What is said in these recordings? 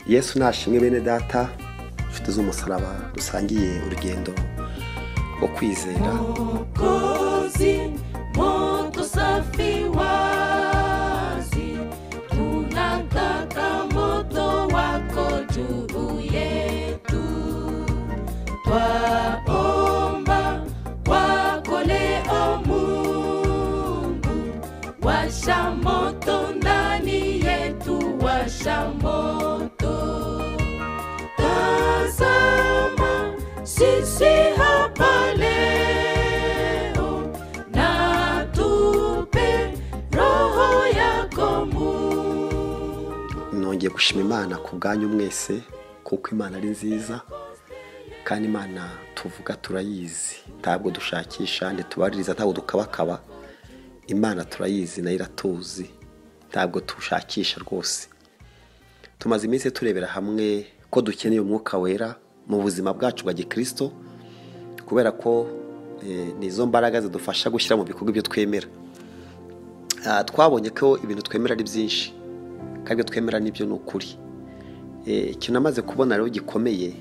yesu nashimwe bene data inshuti z'umusaraba dusangiye urugendo rwo kwizera Mwokozi, mwokosafi wazi, tunataka moto wako juu yetu. Twaomba kwako leo Mungu, washa moto ndani yetu, washa moto tazama sisi hapa leo na tupe roho yako Mungu. nongeye gushima imana ku bwanyu mwese kuko imana ari nziza kandi imana tuvuga turayizi ntabwo dushakisha ntitubaririza ntabwo dukabakaba imana turayizi nayo iratuzi ntabwo tushakisha rwose tumaze iminsi turebera hamwe ko dukeneye umwuka wera mu buzima bwacu bwa gikristo kubera ko eh, ni izo mbaraga zidufasha gushyira mu bikorwa ibyo twemera Ah, twabonye ko ibintu twemera ari byinshi kandi ibyo twemera nibyo ni ukuri Eh, ikintu amaze kubona rero gikomeye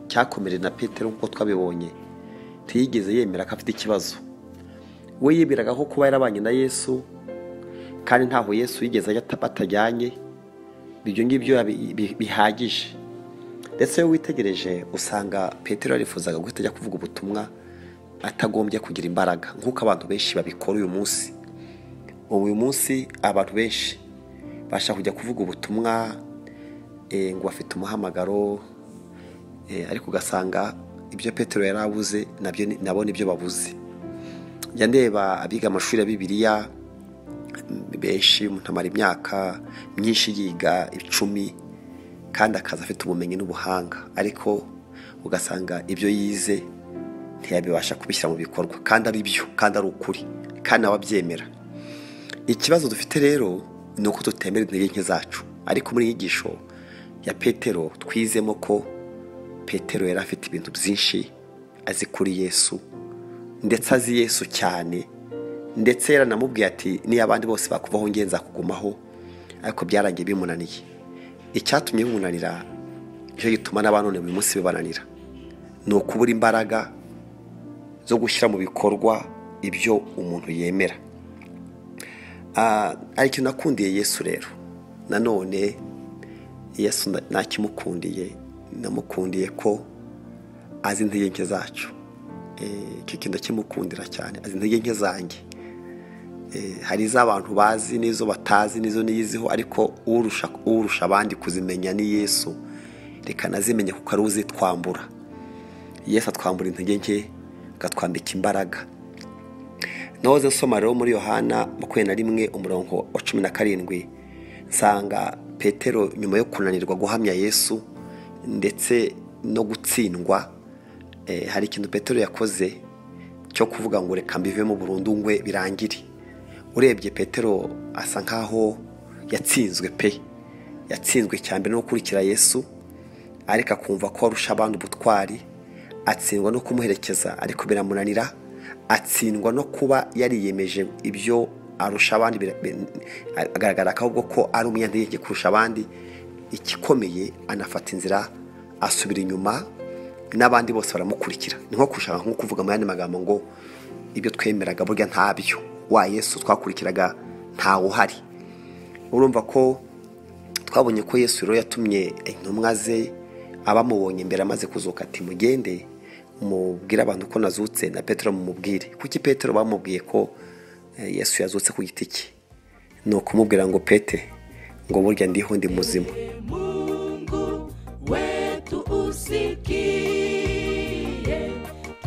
cyakomereye na petero nk'uko twabibonye ntiyigeze yemera ko afite ikibazo we yibiraga ko kuba yarabanye na yesu kandi ntaho yesu yigeze ajya ata- batajyanye ibyo ngibyo yabi- bi- bihagije ndetse iyo witegereje usanga petero yarifuzaga guhita ajya kuvuga ubutumwa atagombye kugira imbaraga nk'uko abantu benshi babikora uyu munsi ubu uyu munsi abantu benshi bashaka kujya kuvuga ubutumwa eh, ngo bafite umuhamagaro eh, ariko ugasanga ibyo petero yari abuze nabyo ni- nabo nibyo babuze njya ndeba abiga amashuri ya bibiliya mm, benshi umuntu amara imyaka myinshi yiga icumi kandi akaza afite ubumenyi n'ubuhanga ariko ugasanga ibyo yize ntiyabibasha kubishyira mu bikorwa kandi ari byo kandi ari ukuri kandi ababyemera ikibazo dufite rero ni uko tutemera intege nke zacu ariko muri iyi nyigisho ya petero twizemo ko petero yari afite ibintu byinshi azi kuri yesu ndetse azi yesu cyane ndetse yaranamubwiye ati niyo abandi bose bakuvaho nge nzakugumaho ariko byarangiye bimunaniye icyatumye bimunanira nicyo gituma n'abanone buri munsi bibananira ni ukubura imbaraga zo gushyira mu bikorwa ibyo umuntu yemera Ah, hari ikintu nakundiye yesu rero nanone yesu na- nakimukundiye namukundiye ko azi intege nke zacu Eh, icyo kintu ndakimukundira cyane azi intege nke zanjye Eh, hari iz'abantu bazi n'izo batazi n'izo niyiziho ariko urusha urusha abandi kuzimenya ni yesu reka nazimenya kuko ari we uzitwambura yesu atwambura intege nke akatwambika imbaraga nahoze nsoma rero muri yohana makumyabiri na rimwe umurongo wa cumi na karindwi nsanga petero nyuma yo kunanirwa guhamya yesu ndetse no gutsindwa eh, hari ikintu petero yakoze cyo kuvuga ngo reka mbivemo burundu ngwe birangire urebye petero asa nkaho yatsinzwe pe yatsinzwe cyane no gukurikira yesu ariko akumva ko arusha abandi ubutwari atsindwa no kumuherekeza ariko biramunanira atsindwa no kuba yariyemeje ibyo arusha abandi bira- bi- agaragara ahubwo ko ari umunyantege kurusha abandi igikomeye anafata inzira asubira inyuma n'abandi bose baramukurikira ni nko gushaka nko kuvuga mu yandi magambo ngo ibyo twemeraga burya ntabyo wa yesu twakurikiraga ntawe uhari urumva ko twabonye ko yesu rero yatumye intumwa ze abamubonye imbere amaze kuzuka ati mugende mubwire abantu ko nazutse na petero mumubwire kuki petero bamubwiye ko eh, yesu yazutse ku giti cye ni ukumubwira ngo pete ngo burya ndiho ndi muzima Mungu wetu usikie,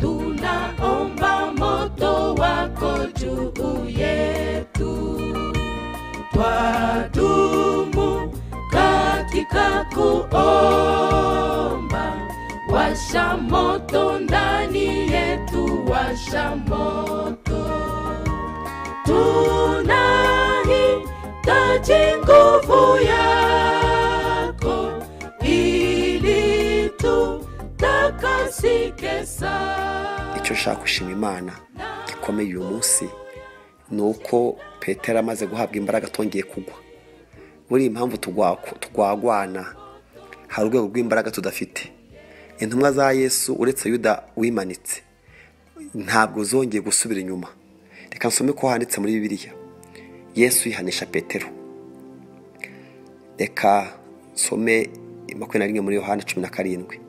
tunaomba moto wako juu yetu, twadumu katika kuomba, washa moto ndani yetu, washa moto tunahitaji nguvu yako ili tutakasike sana. icyo ushaka gushima imana gikomeye uyu munsi ni uko petero amaze guhabwa imbaraga atongeye kugwa buriya impamvu tugwa- tugwagwana hari urwego rw'imbaraga tudafite intumwa za yesu uretse yuda wimanitse ntabwo zongeye gusubira inyuma reka nsome ko handitse muri bibiliya yesu yihanisha petero reka nsome makumyabiri na rimwe muri yohani cumi na karindwi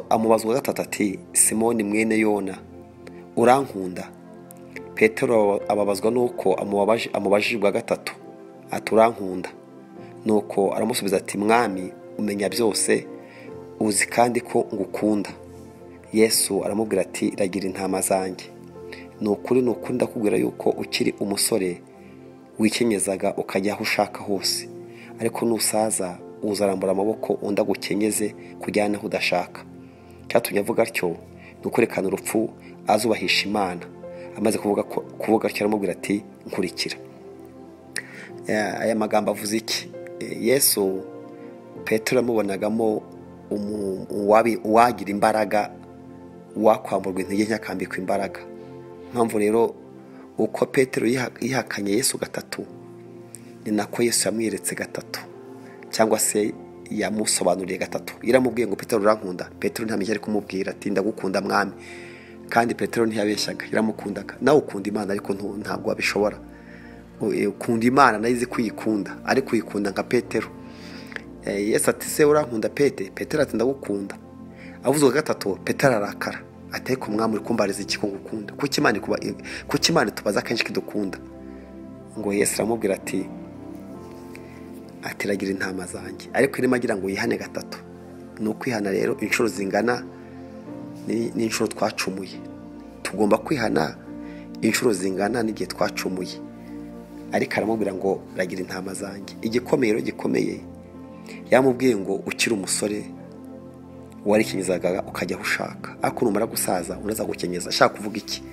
amubaza uwa gatatu ati simoni mwene yona urankunda petero ababazwa nuko amubajije ubwa gatatu ati urankunda nuko aramusubiza ati mwami umenya byose uzi kandi ko ngukunda yesu aramubwira ati ragira intama zanjye ni ukuri ni ukuri ndakubwira yuko ukiri umusore wikenyezaga ukajya aho ushaka hose ariko nusaza uzarambura amaboko undi agukenyeze kujyana aho udashaka cyatumye avuga atyo ni ukwerekana urupfu azubahisha imana amaze kuvuga atyo aramubwira ati nkurikira aya magambo avuze iki yesu petero amubonagamo uwagira imbaraga wakwamburwa intege ntakambikwa imbaraga impamvu rero uko petero yihakanye yesu gatatu ni nako yesu yamweretse gatatu cyangwa se yamusobanuriye gatatu iramubwiye ngo petero urankunda petero ntamenya ari kumubwira ati ndagukunda mwami kandi petero ntiyabeshyaga iramukundaga nawe ukunda imana ariko ntabwo wabishobora ukunda imana nayo izi kuyikunda ariko uyikunda nka petero yesu ati se urankunda pete petero ati ndagukunda avuzwe gatatu petero arakara ateko mwami uri kumbariza iki ko ngukunda kuki imana itubaza akenshi ko idukunda ngo yesu aramubwira ati atiragira intama zanjye ariko irimo agira ngo yihane gatatu ni ukwihana rero inshuro zingana n'inshuro twacumuye tugomba kwihana inshuro zingana n'igihe twacumuye ariko aramubwira ngo ragira intama zanjye igikomeye rero gikomeye yamubwiye ngo ukiri umusore warikenyeza ukajya aho ushaka ariko numara gusaza unaza gukenyeza ashaka kuvuga iki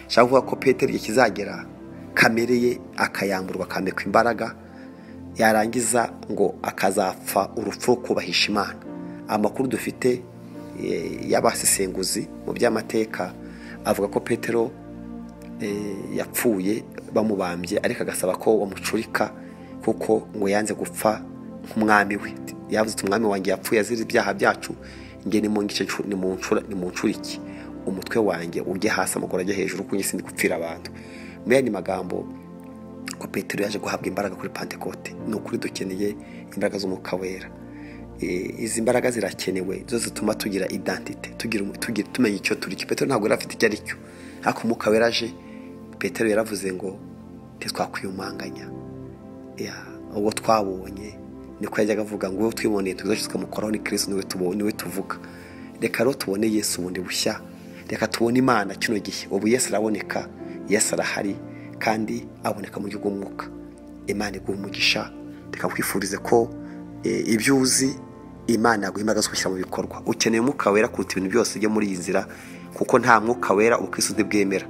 ashaka kuvuga ko peteri igihe kizagera kamere ye akayamburwa akambikwa imbaraga yarangiza ngo akazapfa urupfu rwo kubahisha imana amakuru dufite y'abasesenguzi mu by'amateka avuga ko petero yapfuye bamubambye ariko agasaba ko bamucurika kuko ngo yanze gupfa nk'umwami we yavuze ati umwami wanjye yapfuye azira ibyaha byacu nge ni mu ncuriki umutwe wanjye ujye hasi amaguru ajya hejuru kuko njye sindi gupfira abantu muri andi magambo ko petero yaje guhabwa imbaraga kuri pantekote ni ukuri dukeneye imbaraga z'umwuka wera izi mbaraga zirakenewe zo zituma tugira idantite tumenya icyo turi cyo petero ntabwo yari afite icyo ari cyo ariko umwuka wera aje petero yaravuze ngo ntitwakwiyumanganya ubwo twabonye niko yajyaga avuga ngo wowe twiboneye tugeze tukamukoraho ni kirisi niwe tuvuga reka rero tubone yesu bundi bushya reka tubone imana kino gihe ubu yesu araboneka yesu arahari kandi aboneka mu buryo bw'umwuka imana iguha umugisha reka kwifurize ko ibyo uzi imana yaguha imbaraga zo kubishyira mu bikorwa ukeneye umwuka wera kuruta ibintu byose byo muri iyi nzira kuko nta mwuka wera ubukristo ntibwemera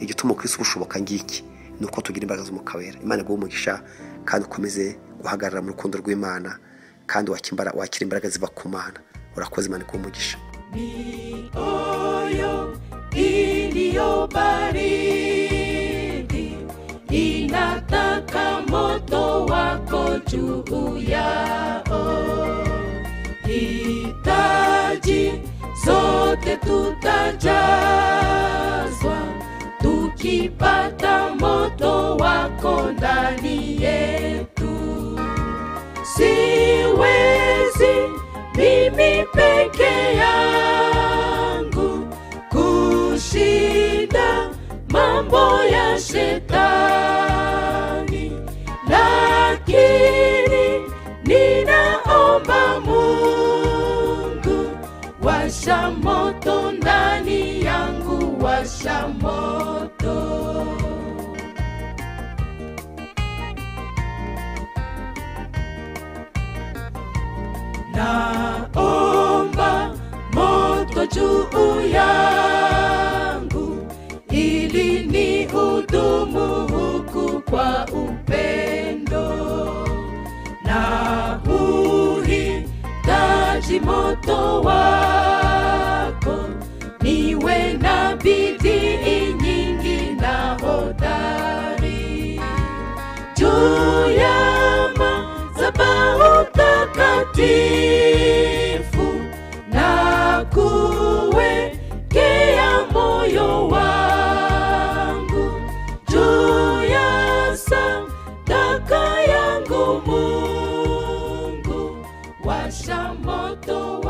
igituma ubukristo bushoboka ngiki ni uko tugira imbaraga z'umwuka wera imana iguha umugisha kandi ukomeze guhagarara mu rukundo rw'imana kandi wakira imbaraga ziva ku mana urakoze imana iguha umugisha ni oyo iliyobariki inataka moto wako juu yao. Hitaji zote tutajazwa tukipata moto wako ndani yetu. Siwezi mimi peke yangu kushinda mambo ya shetani, lakini ninaomba Mungu, washa moto ndani yangu, washa moto. Naomba moto juu yangu ili ni hudumu huku kwa upendo na uhitaji moto wako, niwe na bidii nyingi na hodari juu ya madhabahu takatifu mtakatifu na kuwekea moyo wangu juu ya sadaka yangu mungu washa moto